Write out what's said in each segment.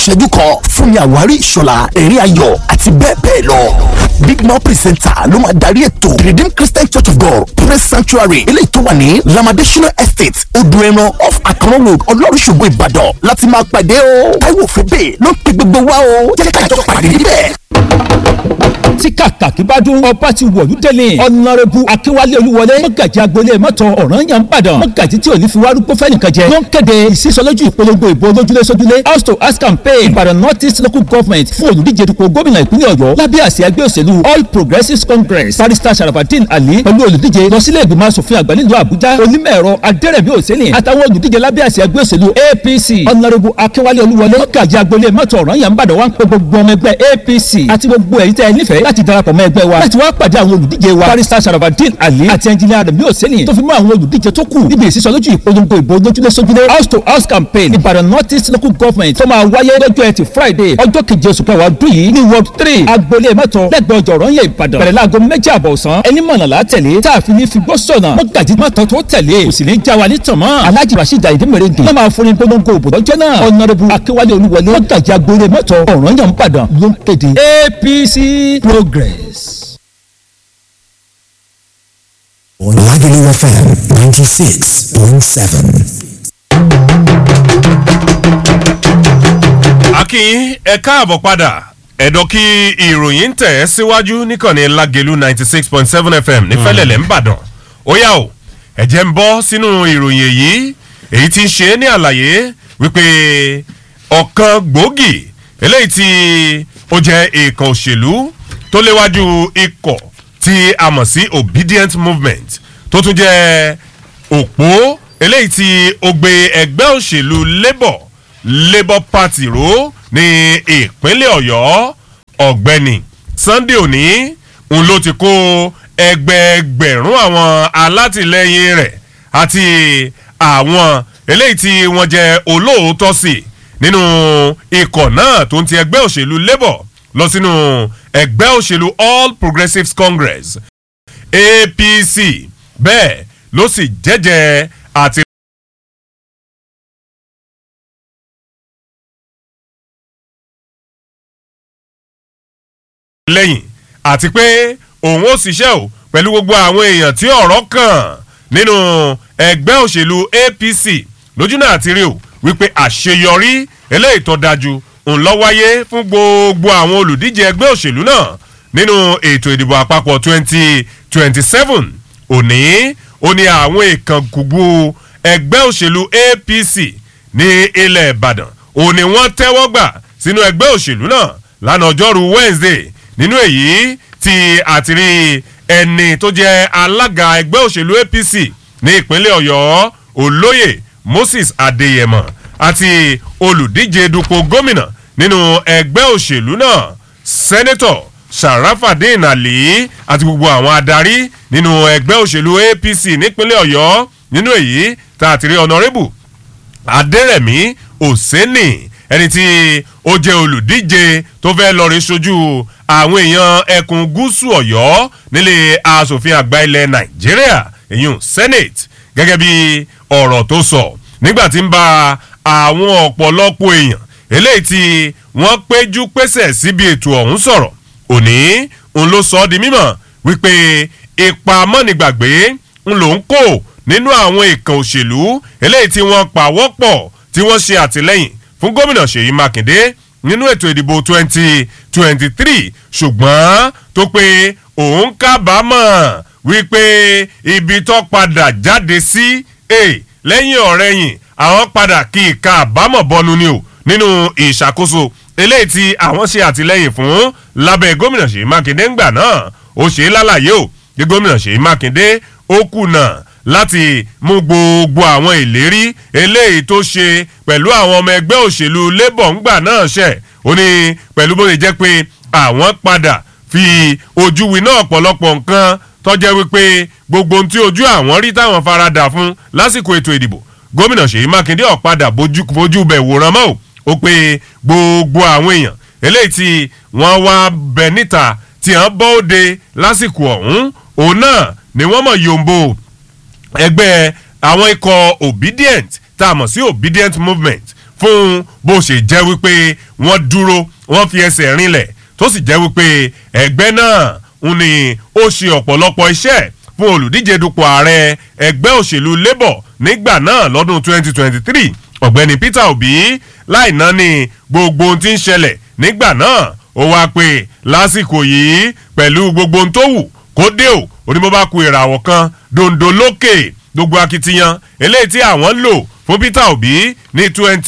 ìṣẹ́jú kan fúnmi àwárí ìṣọ̀lá ẹ̀rín ayọ̀ àti bẹ́ẹ̀ bẹ́ẹ̀ lọ. big mouth presenter ló máa darí ètò redeemed christian church of god praise sanctuary eléyìí tó wà ní lamadesina estate odò ẹran off akron road ọlọ́run ṣògo ìbàdàn láti máa pàdé o. táíwò fẹ́bẹ̀ ló ń pe gbogbo wa o jẹ́ ká jọ pàdé níbẹ̀ tí kàkàkí bá dún ọba ti wọ̀lú délé ọ̀nàrẹ́bù akínwálé olúwọlé mọ̀gàjì agboolé mọ́tò ọ̀ràn yàn bàdàn mọ̀gàjì tí ò ní fi wá rúgbó fẹ́nìkan jẹ ló ń kéde ìsísọlójú ìpolongo ìbò lójúlé sójúlé house to house campaign ìbàdàn north east local government fún olùdíje dupò gómìnà ìpínlẹ̀ ọ̀yọ́ lábẹ́ àsíá ẹgbẹ́ òṣèlú all progressives congress barrister sharafadin ali pẹ̀lú olùdíje lọ sílé ìgbìmọ̀ asòfin àgbà nílùú àbújá onímọ̀-ẹ̀rọ adẹ́rẹ̀mí òsèlè àtàwọn olùdíje lábẹ́ àsíá ẹgbẹ́ òṣèlú apc ọ̀nàrẹ́bù akínwálé olúwọlé mọ̀gàjì agboolé mọ́tò ọ̀ràn yàn bàdàn wá ń pe gbogbo ọmọ ẹgbẹ́ apc àti gbogbo ẹ̀yin tẹ́ ẹ nífẹ̀ẹ́ láti darapọ̀ mọ́ ẹgbẹ́ wa láti wá pàdé àwọn olùdíje wa barrister sharafadin ali àti ẹnjìnìá rẹ̀ mi ò sẹ́ni tó fi mọ́ àwọn olùdíje tó kù níbi ìsísọ lójú ìpolongo ìbò lójúlé sójúlé house to house campaign ìbàdàn north east local government tó máa wáyé lọ́jọ́ ẹtì friday ọjọ́ keje oṣù kẹwàá ọdún yìí ní ward three agboolé mẹ́tọ̀ lẹ́gbẹ̀ẹ́ ọjọ́ ọ̀rọ̀ yẹn ìbàdàn bẹ̀rẹ̀ láago méjì àbọ̀ ọ̀sán ẹni mọ̀nàlá tẹ̀lé tá a fi ní fi gbọ́ sọ̀nà mọ́gàjì mọ́tọ̀ tó tẹ̀lé kò sì ní já wa ní tànmọ́ alhaji rasheed ayinde mèrèǹdè ló máa fúnni polongo òbò lọ́jọ́ náà ọ̀nàrẹ́bù akínwálé olúwọlé mọ́gàjì agboolé mẹ́tọ̀ ọ̀rọ̀ yẹn ìbàdàn ló ń kéde apc progress. Lagelu FM 96.7. akin ẹ káàbọ̀ padà ẹ̀dọ̀ kí ìròyìn tẹ̀ ẹ́ síwájú níkànnì Lagelu ninety six point seven FM nífẹ̀lẹ̀lẹ̀ ńbàdàn ó yá o ẹ̀jẹ̀ ń bọ́ sínú ìròyìn èyí èyí tí ń ṣe ní àlàyé wípé ọ̀kan gbòógì eléyìí tí ó jẹ́ ìkan òṣèlú tó léwájú ikọ̀ tí a mọ̀ sí obedient movement tó tún jẹ́ òpó eléyìí tí ó gbé ẹgbẹ́ òṣèlú labour labour party ró ní ìpínlẹ̀ ọ̀yọ́ ọ̀gbẹ́ni sunday òní ń ló ti kó ẹgbẹẹgbẹ̀rún àwọn alátìlẹyìn rẹ̀ àti àwọn eléyìí tí wọ́n jẹ́ olóòótọ́ sí nínú ikọ̀ náà tó ń ti ẹgbẹ́ òṣèlú labour lọ sínú ẹgbẹ́ òṣèlú all progressives congress apc bẹ́ẹ̀ ló sì jẹ́jẹ́ àti. lẹ́yìn àti pé òun ó ṣiṣẹ́ o pẹ̀lú gbogbo àwọn èèyàn tí ọ̀rọ̀ kàn nínú ẹgbẹ́ òṣèlú apc lójú náà ti rí o wípé àṣeyọrí eléyìí tó dájú ń lọ wáyé fún gbogbo àwọn olùdíje ẹgbẹ́ òṣèlú náà nínú ètò ìdìbò àpapọ̀ twenty twenty seven òní ó ní àwọn ìkànkùgbù ẹgbẹ́ òṣèlú apc ní ilẹ̀ ìbàdàn òní wọ́n tẹ́wọ́ gbà sínú ẹgbẹ́ òṣèlú náà lánàá ọjọ́rú wednesday nínú èyí tí àtìrí ẹni tó jẹ́ alága ẹgbẹ́ òṣèlú apc ní ìpínlẹ̀ ọ̀yọ́ olóyè moses adéyẹmọ àti olùdíje dupò gómìnà nínú ẹgbẹ́ òṣèlú náà sẹ́nẹ́tọ̀ sharafadin ali àti gbogbo àwọn adarí nínú ẹgbẹ́ òṣèlú apc nípínlẹ̀ ọ̀yọ́ nínú èyí tá àtìrí ọ̀nàrẹ́bù adẹ́rẹ̀mí òsínì ẹni tí ó jẹ́ olùdíje tó fẹ́ lọ rí sojú àwọn èèyàn ẹkùn gúúsù ọ̀yọ́ nílé asòfin àgbà ilẹ̀ nàìjíríà èyún senate gẹ́gẹ́ bí ọ̀rọ̀ tó sọ nígbà tí ń bá àwọn ọ̀pọ̀lọpọ̀ èèyàn eléyìí tí wọ́n péjú pésẹ̀ síbi ètò ọ̀hún sọ̀rọ̀ òní ń ló sọ ọ́ di mímọ̀ wípé ipa mọ́nìgbàgbé ń lò ń kó nínú àwọn ìkàn òṣèlú eléyìí tí wọ́n pàwọ́pọ̀ tí wọ́n ṣe àtìlẹ́yìn fún gómìnà ṣèyí mákindé nínú ètò ìdìbò twenty twenty three ṣùgbọ́n tó pé òun kábàámọ̀ wípé ibi tó padà jáde sí lẹ́yìn ọ̀rẹ́yìn àwọn padà kí ìka àbámọ̀ bọnu ni o nínú ìṣàkóso eléyìí tí àwọn ṣe àtìlẹ́yìn fún lábẹ́ gómìnà ṣèyí mákindé ńgbà náà ó ṣe é lálàyé o bí gómìnà ṣèyí mákindé ó kùnà láti mú gbogbo àwọn ìlérí eléyìí tó ṣe pẹ̀lú àwọn ọmọ ẹgbẹ́ òṣèlú labour ńgbà náà ṣẹ̀ ó ní pẹ̀lú bó ṣe jẹ́ pé àwọn padà fi ojú winá ọ̀pọ̀lọpọ̀ nǹkan tọ́jẹ́ wípé gbogbo ohun tí ojú àwọn rí táwọn farada fún lásìkò ètò ìdìbò gómìnà ṣèyí mákindé ọ̀padà fojú bẹ̀ wòran mọ́ ó pé gbogbo àwọn èèyàn eléyìí tí wọ́n wá bẹ̀ níta tí wọ́n bọ́ òde lásìkò ọ̀hún òun náà ni wọ́n mọ̀ yòǹbó ẹgbẹ́ àwọn ikọ̀ obedient tá a mọ̀ sí obedient movement fún bó ṣe jẹ́ wípé wọ́n dúró wọ́n fi ẹsẹ̀ rinlẹ̀ tó sì jẹ́ wípé ẹgbẹ́ náà ń ní ó ṣe ọ̀pọ̀lọpọ̀ iṣẹ́ fún olùdíje dupò ààrẹ ẹgbẹ́ òṣèlú labour nígbà náà lọ́dún 2023 ọ̀gbẹ́ni peter obi láì náà ní gbogbo ohun tí ń ṣẹlẹ̀ nígbà náà ó wá pé lásìkò yìí pẹ̀lú gbogbo ohun tó wù kó dé o onímọ̀ bá ku ìràwọ̀ kan dondo lókè gbogbo akitiyan eléyìí tí àwọn lò fún peter obi ní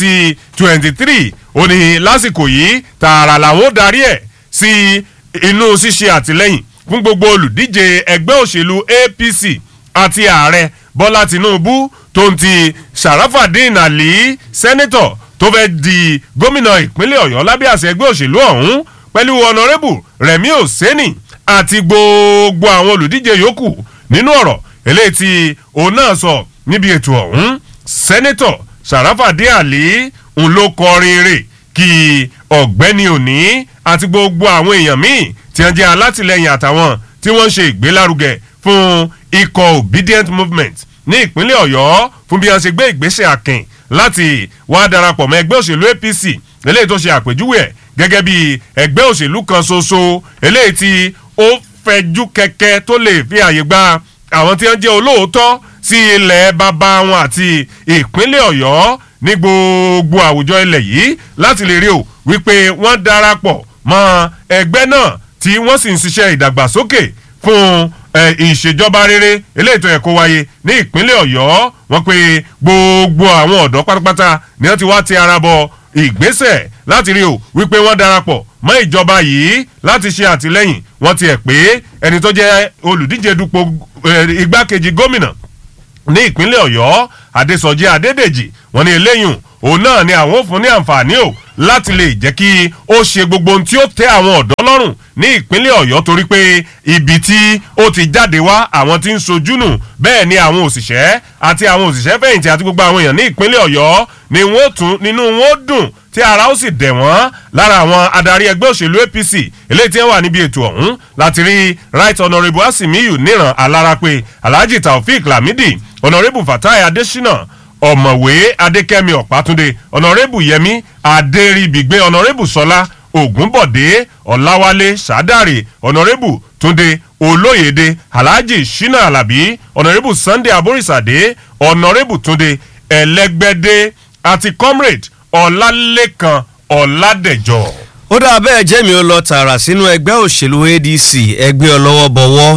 2023 ó ní lásìkò yìí tààrà làwọn ó darí ẹ̀ sí inú ṣíṣe àtìlẹ́yìn fún gbogbo olùdíje ẹgbẹ́ òṣèlú apc àti ààrẹ bọ́lá tinubu tó ń ti sharafadin ali sẹ́nẹ́tọ̀ tó fẹ́ di gómìnà ìpínlẹ̀ ọ̀yọ́ lábẹ́ àṣẹ ẹgbẹ́ òṣèlú ọ̀hún pẹ̀lú ọ̀nàrẹ́bù rẹ̀mí òsẹ́nì àti gbogbo àwọn olùdíje yòókù nínú ọ̀rọ̀ eléyìí tí òun náà sọ níbi ètò ọ̀hún sẹ́nẹ́tọ̀ sharafadin ali ń ló kọrin rè kí ọ̀gbẹ́ni òní àti gbogbo àwọn èèyàn míì tí wọ́n jẹ́ alátìlẹyìn àtàwọn tí wọ́n ń ṣe ìgbélárugẹ fún ikọ̀ obedient movement ní ìpínlẹ̀ ọ̀yọ́ fún bí wọ́n ṣe gbé ìgbésẹ̀ àkìn láti wá darapọ̀ mọ́ ẹgbẹ́ òṣèlú apc eléyìí tó ṣe àpèjúwe ẹ̀ gẹ́gẹ́ bí ẹgbẹ́ òṣèlú kan ṣoṣo eléyìí tí ó fẹjú kẹ̀kẹ́ tó lè fi àyè gba àwọn tí wọ́n jẹ́ olóòótọ́ sí ilẹ̀ bàbá wọn àti ìpínlẹ̀ ọ̀yọ́ ní gbogbo àwùjọ ilẹ̀ yìí láti lè rí o wípé wọ́n darapọ̀ mọ́ ẹgbẹ́ náà tí wọ́n sì ń ṣiṣẹ́ ìdàgbàsókè fún ìṣèjọba rere eléyìí tó yẹ kó wáyé ní ìpínlẹ̀ ọ̀yọ́ wọ́n pe gbogbo àwọn ọ̀dọ́ pátápátá ni wọ́n ti wá ti ara bọ ìgbésẹ̀ láti rí o wípé wọ́n darapọ̀ mọ́ ìjọba yìí láti ṣe àtìlẹ́yìn wọ́n ti ẹ̀ pé ẹni tó jẹ́ olùdíje dupò igbákejì gómìnà ní ìpínlẹ̀ ọ̀yọ́ adésọjí adédèjì wọ́n ní eléyìí òun náà ni àwọn ò fún ní àǹfààní o láti lè jẹ́ kí ó ṣe gbogbo ohun tí ó tẹ́ àwọn ọ̀dọ́ lọ́rùn ní ìpínlẹ̀ ọ̀yọ́ torí pé ibi tí ó ti jáde wá àwọn tí ń sojú nù bẹ́ẹ̀ ni àwọn òṣìṣẹ́ àti àwọn òṣìṣẹ́ fẹ̀yìntì àti gbogbo àwọn èèyàn ní ìpínlẹ̀ ọ̀yọ́ ni wọ́n tún nínú wọn dùn tí ara ó sì dẹ̀ wọ́n lára àwọn adarí ẹgbẹ́ òṣèlú apc eléyìí tí wọ́n wà níbi ètò ọ̀hún láti rí right honourable asimiyu níran alárápé alhaji taofik lamidi honourable fatai adesina ọ̀mọ̀wé adékẹ́mi ọ̀pátúndé ọ̀nàrẹ́bù yẹmi adéríbigbé ọ̀nàrẹ́bù sọlá ògúnbọ̀dé ọ̀làwálé sádàrè ọ̀nàrẹ́bù túndé olóyèdè alhaji shina alabi ọ̀nàrẹ́bù sunday aborísàdé ọ̀nàrẹ́bù túndé ẹlẹ́gbẹ́dé àti comrade ọ̀làlẹ́kan ọ̀làdẹ̀jọ́. ó dà bẹ́ẹ̀ jẹ́mi ó lọ tààrà sínú ẹgbẹ́ òṣèlú adc ẹgbẹ́ ọlọ́wọ́ bọ̀wọ́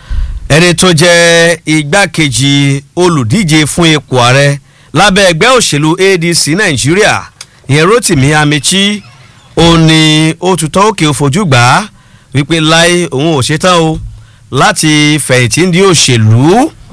ẹni tó jẹ́ igbákejì olùdíje fún ipò ààrẹ lábẹ́ ẹgbẹ́ òṣèlú adc nàìjíríà ìyẹn rotimi amechi ó ní ó tutọ́ òkè òfojú gbà á wípé láì òun ò ṣetán o láti fẹ̀yìntì ní òṣèlú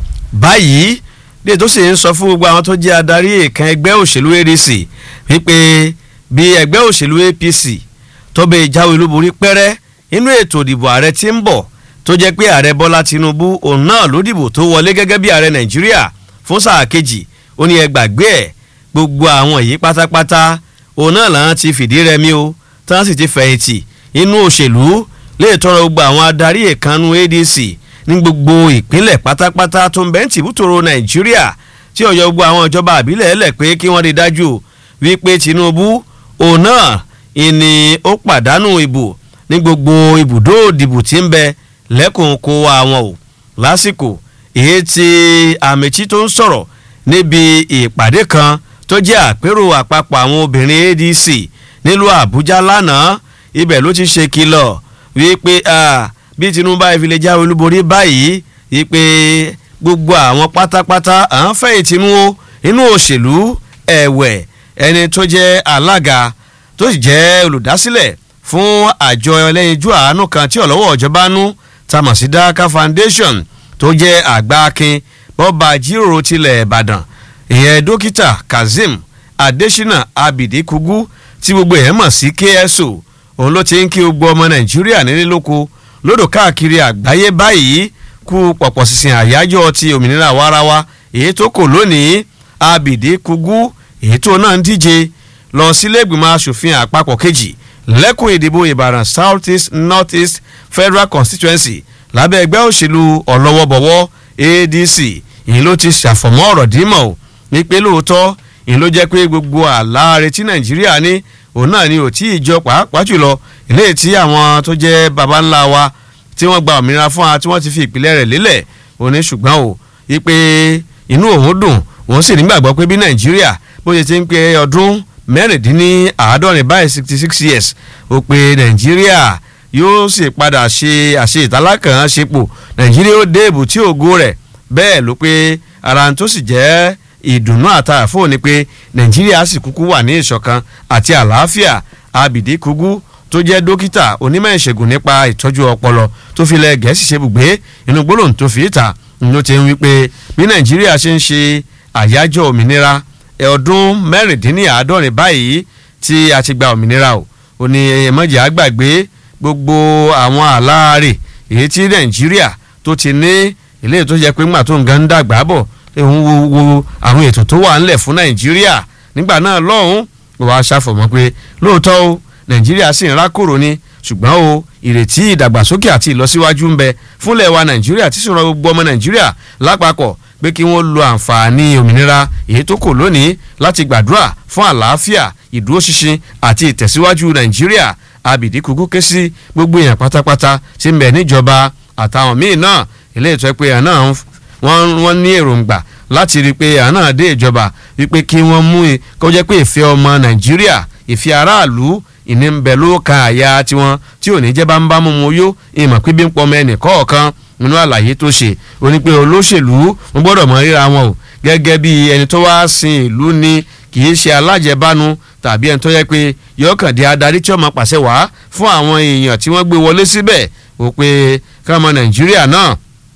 báyìí bí ètò sì ń sọ fún gbogbo àwọn tó jẹ́ adarí èèkàn ẹgbẹ́ òṣèlú adc wípé bí ẹgbẹ́ òṣèlú apc tó bẹ ìjáwé olúborí pẹ́rẹ́ inú ètò ìdìbò ààrẹ tí ń bọ̀ tó jẹ́ pé ààrẹ bọ́lá tinubu òun náà ló dìbò tó wọlé gẹ́gẹ́ bí ààrẹ nàìjíríà fún sáà kejì ó ní ẹ gbàgbé ẹ̀ gbogbo àwọn yìí pátápátá òun náà làwọn ti fìdí rẹmi o tí wọ́n sì ti fẹ̀yìntì inú òṣèlú lè tọrọ gbogbo àwọn adarí ìkànnù adc ní gbogbo ìpínlẹ̀ pátápátá tó ń bẹ́ ń tìbútòrò nàìjíríà tí ọ̀yọ́ gbogbo àwọn ìjọba àbílẹ̀ ẹlẹ̀ pé kí wọ́n rí dájú wípé tinubu òun náà ìní ó pàdánù ìbò ní gbogbo ibùdó ìdìbò tí ń bẹ lẹ́kùn kó wa wọn o lásìkò èyí tí àmìtí tó ń sọ̀rọ̀ níbi ìpàdé kan tó jẹ́ àpérò àpapọ̀ àwọn obìnrin adc nílùú àbújá lánàá ibẹ̀ ló ti ṣe kìlọ̀ wípé bí tinubu ìfilẹ̀ jáwé olúborí báyìí wípé gbogbo àwọn pátápátá à ń fẹ́ ìtinú inú òṣèlú ẹ̀wẹ̀ ẹni tó jẹ́ alága tó sì jẹ́ olùdásílẹ̀ fún àjọ ẹlẹ́yinjú àánú kan tí ọ̀lọ́wọ́ ọ̀jọba nú tamọ̀ sí daka foundation tó jẹ́ àgbà akin bọ́ba jíròrò tilẹ̀ ìbàdàn ìyẹn dókítà kazeem adesina abidi kugu tí gbogbo ẹ̀ mọ̀ sí kso òun ló ti ń kí gbogbo ọmọ nàìjíríà nílé lóko lódò káàkiri àgbáyé báyìí kú pọ̀pọ̀ sísìn àyájọ́ ti òmìnira warawa èyí tó kò lónìí abidi kugu èyí tó náà ń díje lọ sílé ìgbìmọ̀ asòfin àpapọ̀ kejì lẹ́kùn ìdìbò ìbàdàn south east north east federal constituency lábẹ́ ẹgbẹ́ òṣèlú ọ̀lọ́wọ́bọ̀wọ́ adc èyí ló ti ṣàfọ̀mọ́ ọ̀rọ̀ dímọ̀ o ní pé lóòótọ́ ìyẹn ló jẹ́ pé gbogbo àlàáre tí nàìjíríà ní òun náà ni ò tí ì jọ pàápàá jùlọ eléyìí tí àwọn tó jẹ́ baba ńlá wa tí wọ́n gba òmìnira fún wa tí wọ́n ti fi ìpìlẹ̀ rẹ̀ lélẹ̀ òun ní ṣùgbọ́n o wípé inú òun dùn òun sì nígbàgbọ́ pé bí nàìjíríà bó ṣe ti ń pe ọdún mẹ́rìndínláàádọ́rin báyìí sixty six years ó pe nàìjíríà yóò sì padà ṣe àṣe ìtàlákàn ṣepò nàìjíríà ó dé èbúté ògo rẹ̀ bẹ́ẹ̀ ló pé ara tó sì jẹ́ ìdùnnú àtàfò ni pé nàìjíríà sì kúkú wà ní ìṣọ̀kan àti àlàáfíà abìdí kúgú tó jẹ́ dókítà onímọ̀ ìṣègùn nípa ìtọ́jú ọpọlọ tó fi lẹ̀ gẹ̀ẹ́sì ṣe bùgbé inú gbólóhùn tó fi ìta ló ti ń wí pé bí nàìjíríà ṣe ń ṣe àyájọ́ òmìnira ọdún mẹ́rìndínláàádọ́rin báyìí tí a ti gba òmìnira o ò ní ẹ̀mọ́jà àgbàgbé gbogbo àwọn àlàárẹ̀ èyí tí nàìjíríà tó ti ní ilé tó jẹ́ pé ńgbà tó ń gan dàgbà bọ̀ òun wo wo àwọn ètò tó wà ńlẹ̀ fún nàìjíríà nígbà náà lọ́hùn wàá ṣàfọ̀mọ́ pé lóòótọ́ o nàìjíríà sì ń rákòrò ni ṣùgbọ́n o ìrètí ìdàgbàsókè àti ìlọsíwájú ń bẹ fúnlẹ̀ wa nàìjíríà tí sọ̀rọ̀ gbogbo ọmọ nàìjíríà lápapọ̀ pé kí wọ́n lo àǹfààní òmìnira èyí tó kò lónìí láti gbàdúrà fún àlàáfíà ìdúróṣinṣin àti ìtẹ̀síwájú nàìjíríà abìdí kúkú ké sí gbogbo èèyàn pátápátá tí ń bẹ níjọba àtàwọn míì náà ilé ìtọ́ pé àná wọ́n ní èròǹgbà láti rí i pé àná dé ìjọba wípé kí wọ́n mú i kó jẹ́ pé ìfẹ́ ọmọ nàìjíríà ìfẹ́ aráàlú ìní ń bẹ ló ka àyà tiwọn tí ò ní jẹ́ bá ń bá mú mu yó ìmọ̀ pé bí ń pọmọ ẹnì kọ̀ọ̀kan nínú àlàyé tó ṣe ó ní pé olóṣèlú wọn gbọ́dọ̀ mọ ríra wọn o gẹ́gẹ́ bí ẹni tó wá sin ìlú ni kì í ṣe alájẹbánu tàbí ẹni tó yẹ pé yọkàndé adarí tí ó máa pàṣẹ wá fún àwọn èèyàn tí wọ́n gbé wọlé síbẹ̀ ó pé káwọn nàìjíríà náà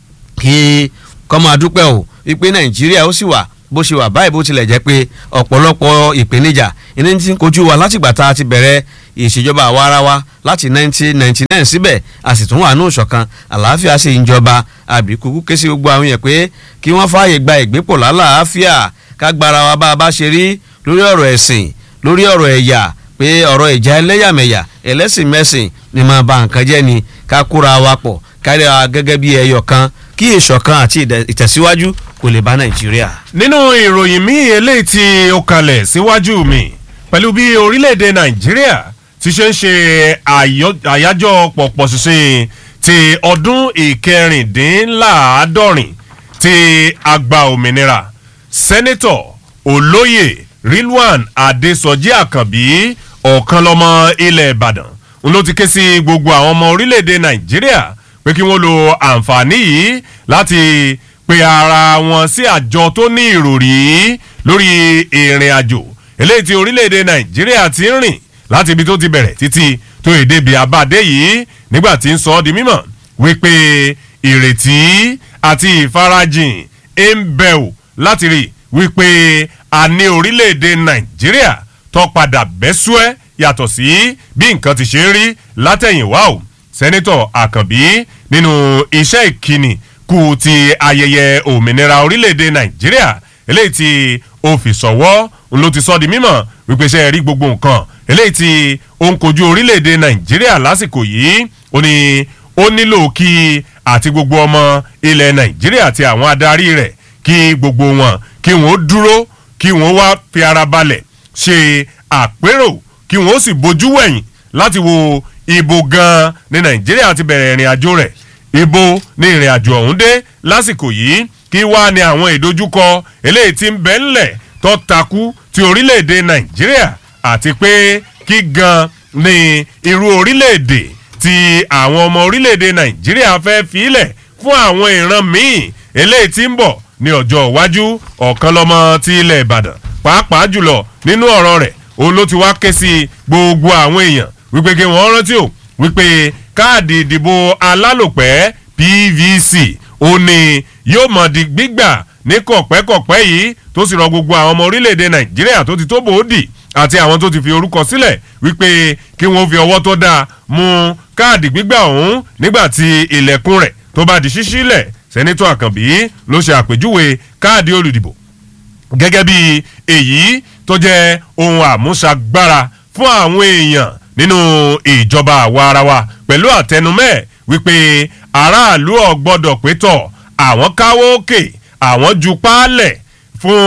kí kọ́ máa dúpẹ́ o wípé nàìjíríà ó sì wà bó ṣe wà báyìí bó tilẹ̀ jẹ́ pé ọ̀pọ̀lọpọ̀ ìpèníjà ìní ti ń kojú wa látìgbà tá a ti bẹ̀rẹ̀ ìṣèjọba àwa ara wa láti 1999 síbẹ̀ a sì tún wà ní òṣọ̀kan àlàáfíà sì ń jọba àbíkúkú ké sí gbogbo àwọn yẹn pé kí wọ́n fààyè gba ìgbépò lálàáfíà ká gbára wa bá a bá ṣe rí lórí ọ̀rọ̀ ẹ̀sìn lórí ọ̀rọ̀ ẹ̀yà pé ọ̀rọ̀ ìjà ẹlẹ́yàmẹ̀yà ẹlẹ́sìn mẹ́sìn ni máa ba nǹkan jẹ́ ni ká kóra wa pọ̀ kárí wa gẹ́gẹ́ bí ẹyọ kan kí ìṣọ̀kan àti ìtẹ̀síwájú kò lè bá nàìjíríà. nínú ìròyìn míì eléyìí tí ó kalẹ̀ síwájú mi pẹ̀lú bí orílẹ̀-èdè nàìjíríà ti ṣe ń ṣe àyájọ́ pọ̀pọ̀ ṣinṣin ti ọdún ìkẹrìndínláàádọ́rin ti àgbà òmìnira sẹ́nẹ́tọ̀ olóyè rilwan adésọjí àkànbí ọ̀kan lọ́mọ ilẹ̀ ìbàdàn n ló ti ké sí gbogbo àwọn ọmọ orílẹ̀-èdè nàìjíríà pé kí wọ́n lo àǹfààní yìí láti pe ara wọn sí àjọ tó ní ìròrí lórí ìrìn àjò eléyìí tí orílẹ̀-èdè nàìjíríà ti ń rìn láti ibi tó ti bẹ̀rẹ̀ títí tó èdè bíi abáde yìí nígbà tí ń sọ ọ́ di mímọ̀ wípé ìrètí àti ìfarajìn ń bẹ̀ ò láti rí wípé a ní orílẹ̀-èdè nàìjíríà tó padà bẹ́sùẹ́ yàtọ̀ sí bí nǹkan ti ṣe ń rí látẹ̀yìnwá o sẹ́nitọ̀ àkànbí nínú iṣẹ́ ìkíni kù ti ayẹyẹ òmìnira orílẹ̀-èdè nàìjíríà eléyìí tí ó fi sọ̀wọ́ ló ti sọ di mímọ̀ wípé ṣe rí gbogbo nǹkan eléyìí tí ó ń kojú orílẹ̀-èdè nàìjíríà lásìkò yìí ó ní ó nílò kí àti gbogbo ọmọ ilẹ̀ nàìjíríà àti àwọn adarí rẹ̀ kí gbogbo wọn kí wọ́n dúró kí wọ́n wá fi ara balẹ̀ ṣe àpérò kí wọ́n sì bójú wẹ̀yìn láti wo ibo gan ní nàìjíríà ti bẹ̀rẹ̀ ìrìn àjò rẹ̀ ibo ní ìrìn àjò ọ̀hún dé lásìkò yìí kí wá ní àwọn ìdojúkọ eléyìí tí ń bẹ ńlẹ̀ tó takú ti orílẹ̀-èdè nàìjíríà àti pé kí gan ní irú orílẹ̀-èdè tí àwọn ọmọ orílẹ̀-èdè nàìjíríà fẹ́ filẹ̀ fún àwọn ìran míì eléyìí tí ń bọ̀ ní ọjọ́ iwájú ọ̀kan lọ́mọ ti ilẹ̀ ìbàdàn pàápàá jùlọ nínú ọ̀rọ̀ rẹ̀ òun ló ti wá ké sí gbogbo àwọn èèyàn wípé kí wọ́n rántí o wípé káàdì ìdìbò alálòpẹ́ pvc ó ní yóò mọ̀ di gbígbà ní kọ̀pẹ́kọ̀pẹ́ yìí tó sì rọ gbogbo àwọn ọmọ orílẹ̀-èdè nàìjíríà tó ti tó bòódì àti àwọn tó ti fi orúkọ sílẹ̀ wípé kí wọ́n fi ọwọ́ tó dáa mú káàdì gbígbà ọ̀hún nígbà tí ilẹ̀kùn rẹ̀ tó bá di ṣíṣí lẹ̀ sẹ́nitọ́ àkànbí ló ṣe àpèjúwe káàdì olùdìbò gẹ́gẹ́ bí èyí tó jẹ́ ohun àmúṣagbára fún àwọn èèyàn nínú ìjọba àwa ara wa pẹ̀lú àtẹnumẹ́ wípé aráàlú ọ̀gbọ́dọ̀ pétọ̀ àwọn káwọ́ òkè àwọn ju páálẹ̀ fún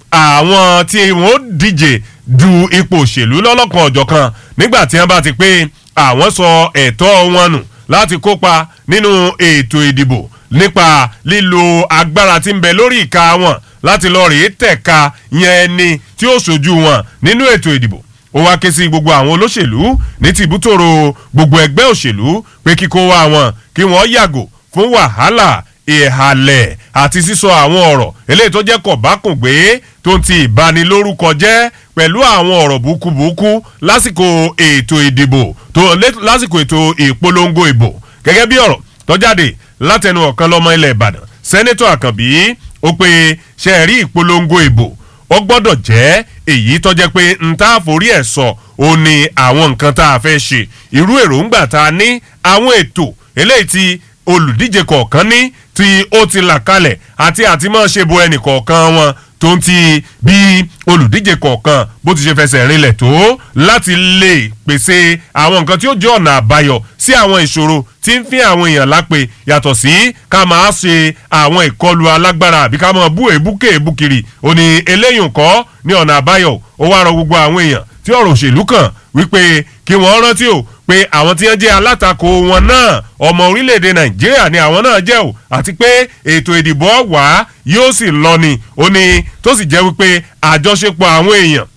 àwọn tí wọ́n díje du ipò òṣèlú lọ́lọ́kan ọ̀jọ̀kan nígbà tí wọ́n bá ti pé àwọn sọ ẹ̀tọ́ wọn nù láti kópa nínú ètò ìdìbò nípa lílo agbára tí ń bẹ lórí ìka wọn láti lọ rèé tẹ̀ka yẹn ẹni tí ó ṣojú wọn nínú ètò ìdìbò ó wá ké sí gbogbo àwọn olóṣèlú ní tìbútòrò gbogbo ẹgbẹ́ òṣèlú pé kíkó wá wọn kí wọ́n yàgò fún wàhálà ìhàlẹ̀ àti sísọ àwọn ọ̀rọ̀ eléyìí tó jẹ́ kọ̀bákùngbé tó ń ti ìbanilórúkọ jẹ́ pẹ̀lú àwọn ọ̀rọ̀ búkúbúkú lásìkò ètò ìdìbò tó lásìkò ètò ìpolongo ìbò gẹ́gẹ́ bí ọ̀rọ̀ tó jáde látẹnu ọ̀kan lọ́mọ ilẹ̀ ìbàdàn sẹ́nẹ́tọ̀ àkànbí ó pe ṣe rí ìpolongo ìbò ó gbọ́dọ̀ jẹ́ èyí tó jẹ́ pé n tá a forí ẹ̀ sọ ó ní àwọn nǹkan tá a fẹ́ ṣe irú èròǹgbà tá a ní àwọn ètò eléyìí tí olùdíje kọ̀ọ̀kan ní tí ó ti là kalẹ̀ àti àti máa ṣe bo ẹnì kọ̀ọ̀kan wọn tó ń ti bí olùdíje kọ̀ọ̀kan bó ti ṣe fẹsẹ̀ rinlẹ̀ tó láti lè pèsè àwọn nǹkan tí ó jẹ́ ọ̀nà àbáyọ sí àwọn ìṣòro tí ń fi àwọn èèyàn lápè yàtọ̀ sí ká máa ṣe àwọn ìkọlù alágbára àbí ká máa bú èébú kéèbú kiri ó ní eléyìí kọ́ ní ọ̀nà àbáyọ ó wá rọ gbogbo àwọn èèyàn tí ọ̀rọ̀ òṣèlú kàn wípé kí wọ́n rántí o pé àwọn tí wọ́n jẹ́ alátakò wọn náà ọmọ orílẹ̀-èdè nàìjíríà ni àwọn náà jẹ́ o àti pé ètò ìdìbò wà yóò sì lọ ni ó ní tó sì jẹ́ wípé àjọṣepọ̀ àwọn èèyàn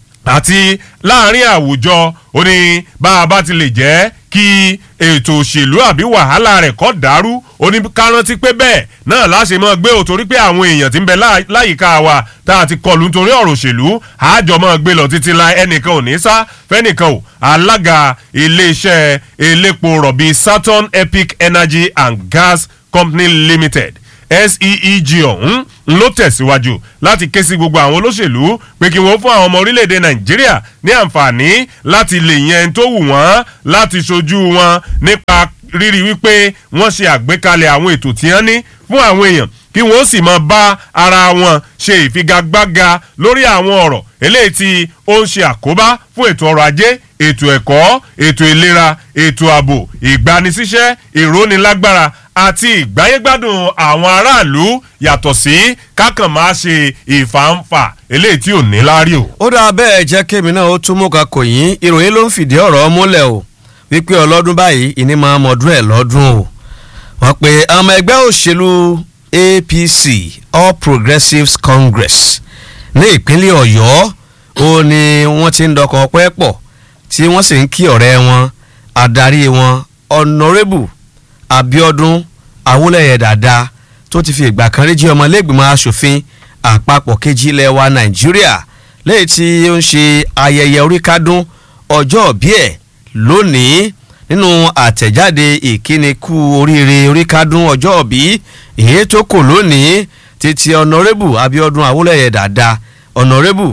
àti láàrin àwùjọ ó ní bá a bá ti lè jẹ́ kí ètò òṣèlú àbí wàhálà rẹ̀ kọ́ dàrú ó ní ká rántí pé bẹ́ẹ̀ náà láṣẹ mọ́ gbé o torí pé àwọn èèyàn ti ń bẹ láyìíká wa tá a ti kọlù nítorí ọ̀rọ̀ òṣèlú àjọ mọ́ gbé lọ títí la ẹnìkan ò ní sá fẹ́nìkan ò alága iléeṣẹ́ elépo rọ̀bì Saturn Epic Energy and Gas Company Limited SEEG ọ̀hún ló tẹ̀síwájú láti ké sí gbogbo àwọn olóṣèlú pé kí wọ́n fún àwọn ọmọ orílẹ̀-èdè nàìjíríà ní àǹfààní láti lè yẹn tó wù wọ́n láti ṣojú wọn nípa rírí wípé wọ́n ṣe àgbékalẹ̀ àwọn ètò tí wọ́n ní fún àwọn èèyàn kí wọ́n sì máa bá ara wọn ṣe ìfigagbága lórí àwọn ọ̀rọ̀ eléyìí tí ó ń ṣe àkóbá fún ètò ọrọ̀ ajé ètò ẹ̀kọ́ ètò ìlera ètò ààbò ìgbanisíṣẹ́ ìrónilágbára àti ìgbáyégbádùn àwọn aráàlú yàtọ̀ sí kákan máa ṣe ìfàǹfà eléyìí tí ò ní láárí o. ó dáa bẹ́ẹ̀ jẹ́ kémi náà ó tún mú ka kò yín ìròyìn ló ń fìdí ọ̀rọ̀ múlẹ̀ o wípé ọlọ́dún báyìí ìní máa mọ̀ọ́dún ẹ̀ lọ́dún o wọ́n pe ọmọ ẹgbẹ́ òṣèlú APC All Progressives Congress ní ìpínlẹ̀ Ọ̀yọ́ ó ní wọ́n ti ń dọkọ̀ ọpẹ́ pọ̀ tí wọ́n sì ń kí ọ̀rẹ́ wọn adarí wọn Honourable Abiodun Awólẹ̀yẹ Dàda tó ti fi ìgbà kan rí jí ọmọlẹ́gbìmọ̀ asòfin àpapọ̀ kejì ilẹ̀ wa Nàìjíríà lẹ́yìn tí ó ń ṣe ayẹyẹ oríkádún ọjọ́ bí ẹ̀ lónìí nínú àtẹ̀jáde ìkíni kú oríire oríkádún ọjọ́ bí èyí tó kò lónìí títí Honourable Abiodun Awólẹ̀yẹ Dàda Honourable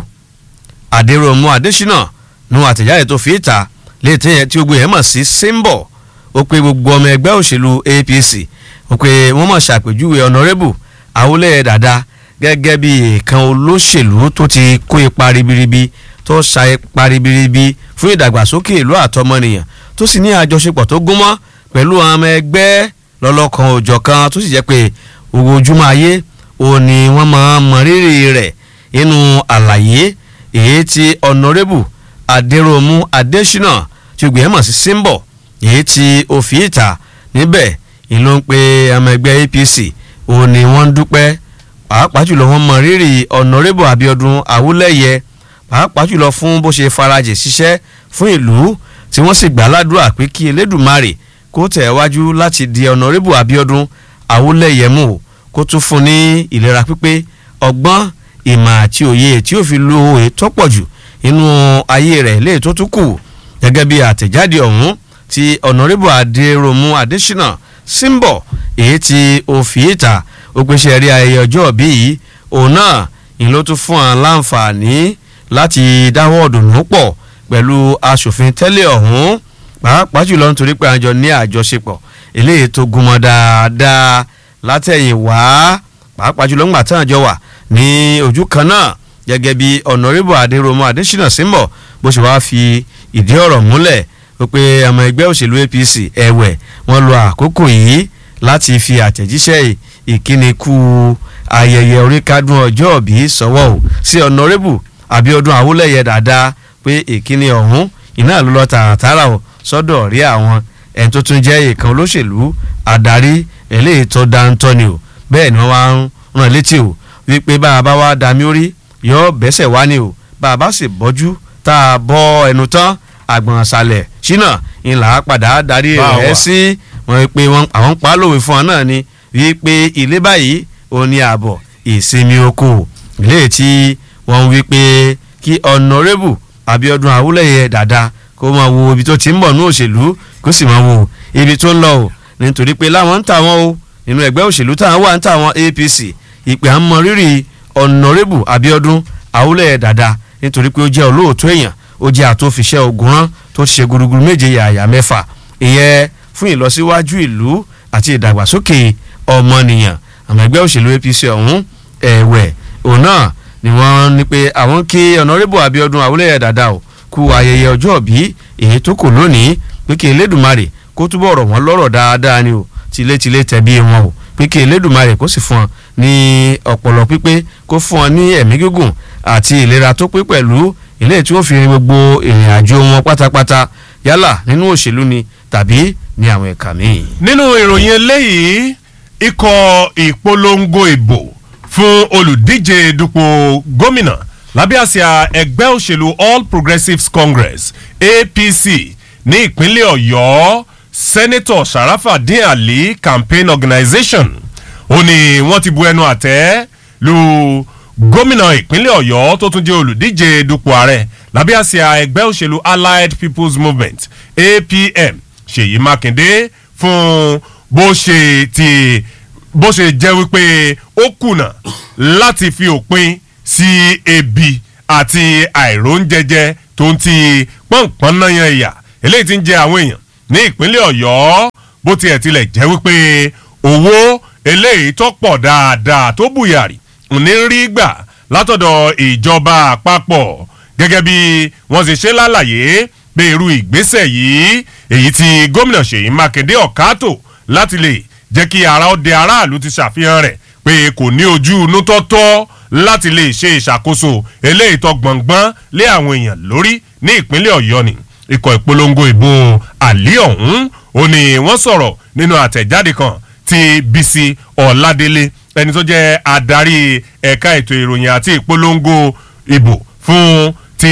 Adéròmù Adésínà nu àtẹ̀jáde tó fi ìta léètè yẹn tí gbogbo yẹn mọ̀ sí symbol ó pé gbogbo ọmọ ẹgbẹ́ òṣèlú APC ó pé wọ́n mọ̀ ṣàpèjúwe Honourable Awólẹ̀yẹ Dàda gẹ́gẹ́ bí ìkan olóṣèlú tó ti kó ipa ribiribi tó ṣa ipa ribiribi fún ìdàgbàsókè ìlú àtọmọnìyàn tó sì ní àjọṣepọ̀ tó gúnmọ́ pẹ̀lú àwọn ọmọ ẹgbẹ́ lọ́lọ́kan òjọ̀kan tó sì jẹ́ pé owó ojúmọ́ ayé òun ni wọ́n máa mọ rírì rẹ̀ nínú àlàyé èyí tí Honourable Adéròmù Adésínà tí gbìyànjú mọ̀ sí symbol èyí tí ó fi ìta níbẹ̀ ìlú ń pe ọmọ ẹgbẹ́ APC òun ni wọ́n ń dúpẹ́ pàápàá jùlọ wọ́n mọ rírì Honourable Abiodun Awólẹ̀yẹ pàápàá jùlọ fún bó ṣe farajì ṣiṣẹ́ fún ìlú tí wọ́n sì gbà ládùúrà pé kí Elédùmarè kó tẹ̀ wájú láti di Honourable Abiodun Awólẹ̀yẹ mú kó tún fún ní ìlera pípé ọgbọ́n ìmọ̀ àti òye tí ó fi lo ètò pọ̀ jù nínú ayé rẹ̀ léè tó tún kù gẹ́gẹ́ bí àtẹ̀jáde ọ̀hún ti Honourable Adéròmù Adésínà símbọ̀ èyí tí ó fi ìta ó pèsè rí ayẹyẹ ọjọ́ bí yìí òun náà ni ló tún fún àwọn láǹfààní láti dáwọ́ ọ̀dùnnú pọ̀ pẹ̀lú aṣòfin tẹ́lẹ̀ ọ̀hún pàápàá jùlọ nítorí pé àjọ ní àjọṣepọ̀ eléyìí tó gúnmọ́ dáadáa látẹ̀yìn wá pàápàá jùlọ ńgbà tán àjọ wà ní ojú kan náà gẹ́gẹ́ bí Honourable Adéròmù Adésínà símbọ̀ bó ṣe wáá fi ìdí ọ̀rọ̀ múlẹ̀ wípé ọmọ ẹgbẹ́ òṣèlú APC ẹ̀wẹ̀ wọ́n lo àkókò yìí láti fi àtẹ̀jíṣẹ́ ìkíni kú ayẹyẹ oríkádùn ọjọ́ òbí sọ́wọ́ o sí ọ̀nàrẹ́bù abiodun awolẹ̀yẹ dáadáa pé ìkíni ọ̀hún iná ló lọ tààràtàrà o sọ́dọ̀ rí àwọn ẹni tó tún jẹ́ ìkan olóṣèlú adarí eléyìí tó dáńtọ́ ni o bẹ́ẹ̀ ni wọ́n wá ń rán létí o wípé bá a bá wá dami orí yọ bẹ́sẹ̀ wá ni o bá a bá sì bọ́jú tá a bọ́ ẹnu tán àgbọ̀n àṣàlẹ̀ ṣínà ńlá padà darí Bá rẹ̀ wa. sí wọn pé wọn àwọn ń pa á lòwe fún ọ náà ni wípé ilé báyìí ò ní ààbọ̀ ìsinmi oko ilé tí wọ́n wí pé kí ọ̀nàrẹ́bù abiodun awúlẹ̀yẹ dáadáa kó máa wo ibi tó ti ń bọ̀ ní òṣèlú kó sì máa wo ibi tó ń lọ o nítorí pé láwọn ń tà wọ́n o nínú ẹgbẹ́ òṣèlú táwọn wà ń tà wọ́n apc ìpè à ń mọ rírì ọ̀nàrẹ́bù abiodun awúlẹ̀yẹ dáadáa nítorí pé ó jẹ́ olóòótọ́ èèyàn ó jẹ́ àtúnfiṣẹ́ ogun rán tó ṣe gúrúgúrú méje yàyà mẹ́fà ìyẹn fún ìlọsíwájú ìlú àti ìdàgbàsókè ọmọnìyàn àmọ́ ẹgbẹ́ òṣèlú apc ọ̀hún ẹ̀wẹ̀ òun náà ni wọ́n ní pé àwọn kí ọ̀nàrẹ́bù abiodun awúlẹ̀yẹ dáadáa o kú ayẹyẹ ọjọ́ òbí èyí tó kù lónìí pé kí elédùnmarè kó túbọ̀ rọ̀ wọ́n lọ́rọ̀ dáadáa ni o tilétilé tẹ̀bí wọn o pé kí elédùnmarè kó sì fún ọ ní ọpọlọ pípé kó fún ọ ní ẹ̀mí gígùn àti ìlera tó pé pẹ̀lú ilé tí ó fi rin gbogbo ìrìn àjò wọn pátápátá yálà nínú òṣèlú ni tàbí ní àwọn ẹ̀ka míì. nínú ìròyìn eléyìí ikọ̀ ìpolongo ìbò fún olùdíje dupò gómìnà lábẹ́ àsíá ẹgbẹ́ òṣèlú all progressives congress apc ní ìpínlẹ̀ ọ̀yọ́ senator sharafadin ali campaign organization ó ní wọ́n ti bu ẹnu àtẹ́ lu gómìnà ìpínlẹ̀ ọ̀yọ́ tó tún jẹ́ olùdíje dupò ààrẹ lábẹ́ àsíá ẹgbẹ́ òṣèlú allied people's movement apm ṣèyí mákindé fún bó ṣe ti bó ṣe jẹ́ wípé ó kùnà láti fi òpin sí ebi àti àìróúnjẹjẹ tó ń ti pọ́npọ́n náà yan ìyà eléyìí ti ń jẹ àwọn èèyàn ní ìpínlẹ̀ ọ̀yọ́ bó tiẹ̀ tilẹ̀ jẹ́ wípé owó eléyìí tó pọ̀ dáadáa tó bùyàrí ní rí gbà látọ̀dọ̀ ìjọba àpapọ̀ gẹ́gẹ́ bí wọ́n ṣe ṣe lálàyé pé irú ìgbésẹ̀ yìí èyí tí gómìnà ṣèyí mákindé ọ̀kátò láti lè jẹ́ kí ara ó de aráàlú ti ṣàfihàn rẹ̀ pé kò ní ojú inú tọ́tọ́ láti lè ṣe ìṣàkóso eléyìí tó gbọ̀ngbọ́n lé àwọn èèyàn lórí ní ìpínlẹ̀ ọ̀yọ́ ni ikọ̀ ìpolongo ìbò àlí ọ̀hún ó ní wọ́n sọ̀rọ̀ nínú àtẹ̀jáde kan ti bisi ọ̀ládélé ẹni tó jẹ́ adarí ẹ̀ka ètò ìròyìn àti ìpolongo ìbò fún ti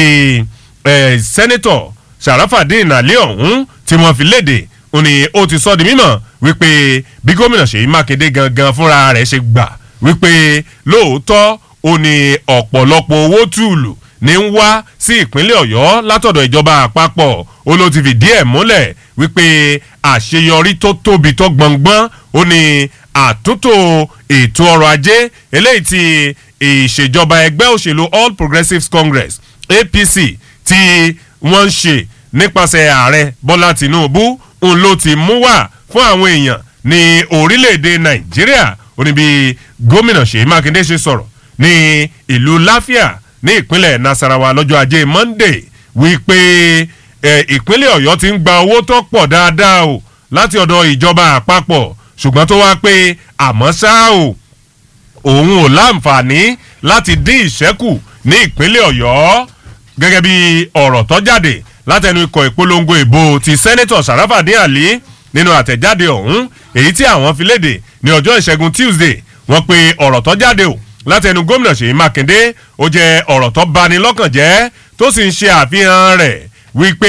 eh, sẹ́nẹ́tọ̀ sàràfàdín àlí ọ̀hún tí wọ́n fi léde ó ní ó ti sọ di mímọ̀ wípé bí gómìnà ṣèyí mákindé gangan fúnra rẹ̀ ṣe gbà wípé lóòótọ́ ó ní ọ̀pọ̀lọpọ̀ owó tùlù ní ń wá sí ìpínlẹ̀ ọ̀yọ́ látọ̀dọ̀ ìjọba àpapọ̀ ó ló ti fìdí ẹ̀ múlẹ̀ wípé àṣeyọrí tó tóbi tó gbọ̀ngbọ́n ó ní àtúntò ètò ọrọ̀ ajé eléyìí ti ìṣèjọba ẹgbẹ́ òṣèlú all progressives congress apc tí wọ́n ń ṣe nípasẹ̀ ààrẹ bọ́lá tìǹbù ń ló ti mú wá fún àwọn èèyàn ní orílẹ̀-èdè nàìjíríà ó ní bí gómìnà ṣèyí mákindé ṣe sọ̀rọ̀ ní ìlú láfíà ní ìpínlẹ̀ nasarawa lọ́jọ́ ajé monday wípé ìpínlẹ̀ ọ̀yọ́ ti ń gba owó tó pọ̀ dáadáa o láti ọ̀dọ̀ ìjọba àpapọ̀ ṣùgbọ́n tó wá pé àmọ́ ṣá o òun ò láǹfààní láti dín ìṣẹ́kù ní ìpínlẹ̀ ọ̀yọ́ gẹ́gẹ́ bí ọ̀rọ̀ tó jáde látẹnu ikọ̀ ìpolongo ìbò ti sẹ́nẹ́tọ̀ sàràfàdín àlí nínú àtẹ̀jáde ọ̀hún èyí tí àwọn fi léde ní ọjọ́ ìṣẹ́gun tuesday wọ́n pe ọ̀rọ̀ tó jáde o látẹnu gómìnà ṣèyí mákindé ó jẹ́ ọ̀rọ̀ tó bani lọ́kàn jẹ́ tó sì ń ṣe àfihàn rẹ̀ wípé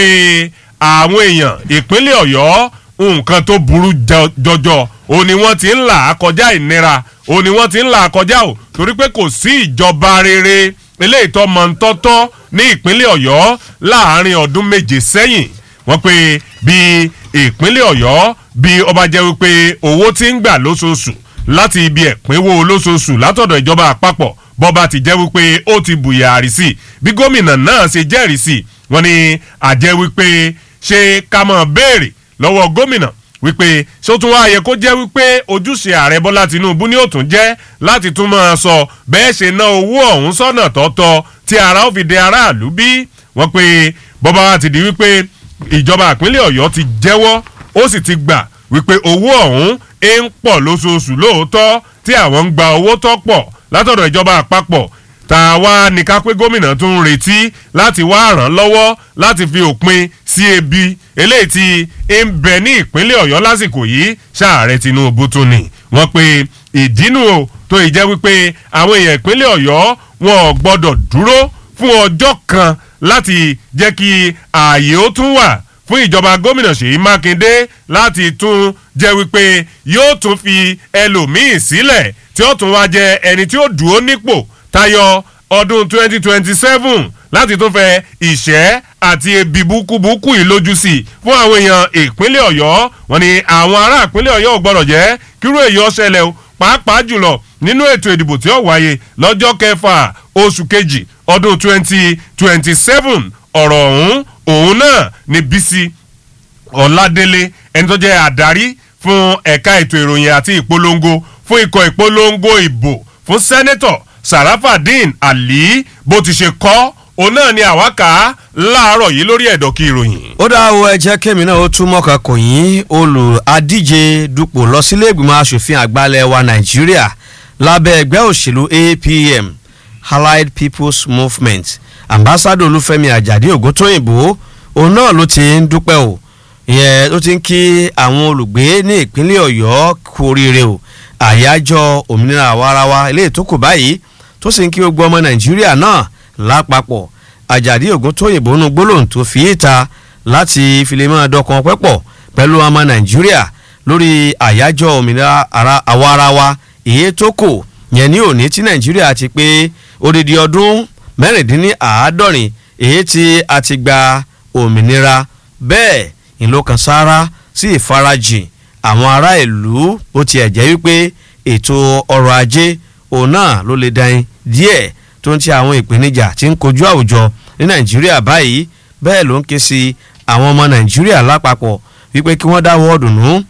àwọn èèyàn ìpínlẹ̀ ọ̀yọ́ nǹkan tó burú jọjọ ó ní wọ́n ti ń là á kọjá ìnira ó ní wọ́n ti ń là á kọjá o torí pé kò sí ìjọba rere eléyìí tó mọ̀ ń tọ́tọ́ ní ìpínlẹ̀ ọ̀yọ́ láàárín ọdún méje sẹ́yìn wọ́n pe bí ìpínlẹ̀ ọ̀yọ́ bí ọba jẹ́ wípé owó ti ń gbà lóṣooṣù láti ibi ẹ̀pínwó lóṣooṣù látọ̀dọ̀ ìjọba àpapọ̀ bọ́ba ti jẹ́ wípé ó ti bùyàrí sí bí gómìnà náà ṣe jẹ́rìí sí wọ́n ní àjẹ́ wípé ṣé ká mọ̀ béèrè lọ́wọ́ gómìnà wípé ṣé ó tún wá yẹ kó jẹ́ wípé ojúṣe ààrẹ bọ́lá tinubu ni ó tún jẹ́ láti tún máa sọ bẹ́ẹ̀ ṣe ná owó ọ̀hún sọ́nà tọ́tọ́ tí ara ó fi de aráàlú bí wọ́n pe bọ́ba wa ti di wípé ìjọba ìpínlẹ̀ ọ̀yọ́ ti jẹ́wọ́ ó sì ti gbà wípé owó ọ̀hún ń pọ̀ lóṣooṣù lóòótọ́ tí àwọn ń gba owó tó pọ̀ látọ̀dọ̀ ìjọba àpapọ̀ tàwa nìkan pé gómìnà tún ń retí láti wá ràn lọ́wọ́ láti fi òpin sí ebi eléyìí tí ń bẹ ní ìpínlẹ̀ ọ̀yọ́ lásìkò yìí ṣààrẹ tinubu tún ni wọ́n pe ìdínú o tó ì jẹ́ wípé àwọn èèyàn ìpínlẹ̀ ọ̀yọ́ wọn ò gbọ́dọ̀ dúró fún ọjọ́ kan láti jẹ́ kí ààyè ó tún wà fún ìjọba gómìnà ṣèyí mákindé láti tún jẹ́ wípé yóò tún fi ẹlòmíì sílẹ̀ tí ó tún wá jẹ ẹni tí ó dúró nípò tayọ ọdún 2027 láti tún fẹ ìṣẹ́ àti ebi búkúbúkú yìí lójú sí i fún àwọn èèyàn ìpínlẹ̀ ọ̀yọ́ wọn ni àwọn ará ìpínlẹ̀ ọ̀yọ́ ò gbọ́dọ̀ jẹ́ kírú èyí ọ̀ṣẹlẹ̀ o pàápàá jùlọ nínú ètò ìdìbò tí ó wáyé lọ́jọ́ kẹfà oṣù kejì ọdún 2027 ọ̀rọ̀ ọ̀hún òun náà ni bísí ọ̀làdélé ẹni tó jẹ́ àdarí fún ẹ̀ka ètò ìròyìn àti ìpolongo fún ikọ̀ ìpolongo ìbò fún sẹ́nẹ́tọ̀ sarafadin ali bó ti ṣe kọ́ òun náà ni àwákà láàárọ̀ yìí lórí ẹ̀dọ̀kí ìròyìn. ó dá o ẹ jẹ́ kémi náà ó tún mọ́ka kò yín olùadíje dupò lọ sílé ìgbìmọ̀ asòfin àgbàlẹ̀ wa nàìjíríà lábẹ́ ẹgbẹ́ òṣèlú apm allied people's movement ambassador olúfẹ́mi àjàdí ògúntóyìnbó òun náà ló ti ń dúpẹ́ o ìyẹn ló ti ń kí àwọn olùgbé ní ìpínlẹ̀ ọ̀yọ́ kú oríire o àyájọ́ òmìnira àwarawa ilé ìtókò báyìí tó sì ń kí gbogbo ọmọ nàìjíríà náà lápapọ̀ àjàdí ògúntóyìnbó nu gbólóhùn tó fi ìta láti fi lè máa dọkan pẹ́pọ̀ pẹ̀lú ọmọ nàìjíríà lórí àyájọ́ òmìnira àwarawa èyí tó kò yẹn ní òní tí nàìjíríà ti pé odidi ọdún mẹ́rìndínláàádọ́rin èyí tí a ti gba òmìnira bẹ́ẹ̀ ìlókan sára sí ìfarajìn àwọn ará ìlú ó tiẹ̀ jẹ́ wípé ètò ọrọ̀ ajé òun náà ló lè dáin díẹ̀ tó ń ti àwọn ìpèníjà tí ń kojú àwùjọ ní nàìjíríà báyìí bẹ́ẹ̀ ló ń ké sí àwọn ọmọ nàìjíríà lápapọ̀ wípé kí wọ́n dáwọ́ dùnú